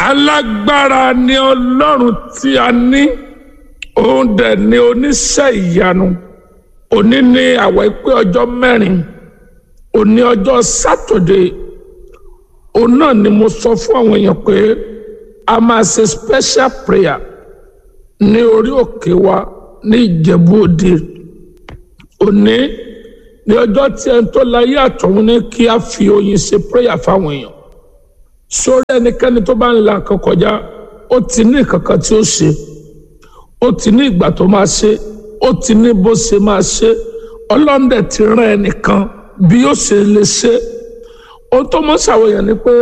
alágbára ni ọlọ́run tí a ní òun dẹ̀ ni oníṣẹ́ ìyanu òní ni àwẹ̀ pé ọjọ́ mẹ́rin òní ọjọ́ sátọ̀dé òun náà ni mo sọ fún àwọn èèyàn pé a máa ṣe special prayer ní orí òkè wa ní ìjẹ̀bú òde òní ní ọjọ́ tí ẹni tó láyé àtọ̀run ní kí a fi oyin ṣe prayer fáwọn èèyàn sórí ẹnikẹ́ni tó bá ń la nǹkan kọjá ó ti ní nǹkan kan tí ó ṣe ó ti ní ìgbà tó máa ṣe ó ti ní bó ṣe máa ṣe ọlọ́ndẹ̀ ti rán ẹnìkan bí ó ṣe lè ṣe ohun tó mọ́ ṣàwòyàn ni pé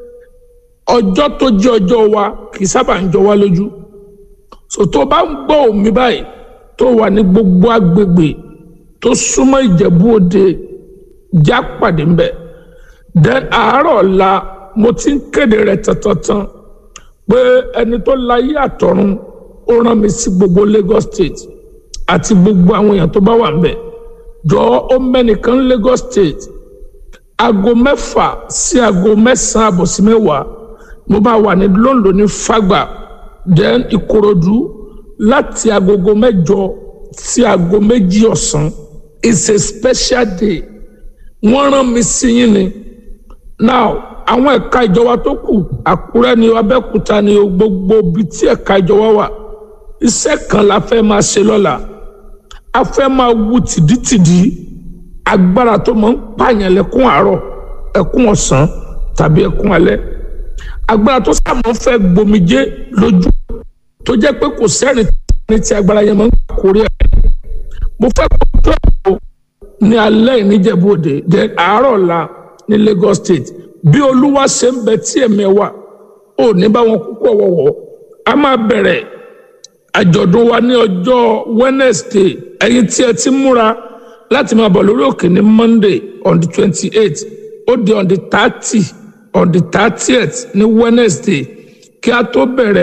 ọjọ́ tó jẹ́ ọjọ́ wa kì í sábà ń jọ wá lójú so tó bá ń gbọ́ òmí báyìí tó wà ní gbogbo agbègbè tó súnmọ́ ìjẹ̀bú òde já pàdé ńbẹ̀ then àárọ̀ ọ̀la mo ti ń kéde rẹ̀ tantantan pé ẹni tó láyé àtọ̀run ó rán mi sí gbogbo Lagos State àti gbogbo àwọn èèyàn tó bá wà ńbẹ̀ jọ ó mẹ́nìkan Lagos State aago mẹ́fà sí aago mẹ́sàn-án àbọ̀ sí mẹ́wàá mo bá wà ní London ní Fàgbà then Ìkòròdú láti agogo mẹ́jọ sí aago méjì ọ̀sán it's a special day wọ́n rán mi sí yín ni now àwọn ẹ̀ka ìjọba tó kù Àkúrẹ́ ni Abẹ́òkúta ni gbogbo ibi tí ẹ̀ka ìjọba wà iṣẹ́ kan la fẹ́ máa ṣe lọ́la a fẹ́ máa wu tìdítìdí agbára tó máa ń pààyàn lẹ́kún àárọ̀ ẹkún ọ̀sán tàbí ẹkún alẹ́ agbára tó sábà ń fẹ́ gbomijé lójú tó jẹ́ pé kò sẹ́rìn ní ti agbára yẹn máa ń kórè ẹ̀ mo fẹ́ kó tó ẹ̀kọ́ ní alẹ́ ìníjẹ̀bú òde then àárọ̀ la ní Lagos State bí olúwa ṣe ń bẹ tí ẹ̀mí wà ò ní bá wọn kúkú ọ̀wọ̀wọ̀ a máa bẹ̀rẹ̀ àjọ̀dún wa ní ọjọ́ Wednesday ẹ̀yin tí ẹ ti múra láti máa bọ̀ lórí òkè ní Monday on the twenty eight ó di on the thirty on the thirtieth ní Wednesday kí a tó bẹ̀rẹ̀.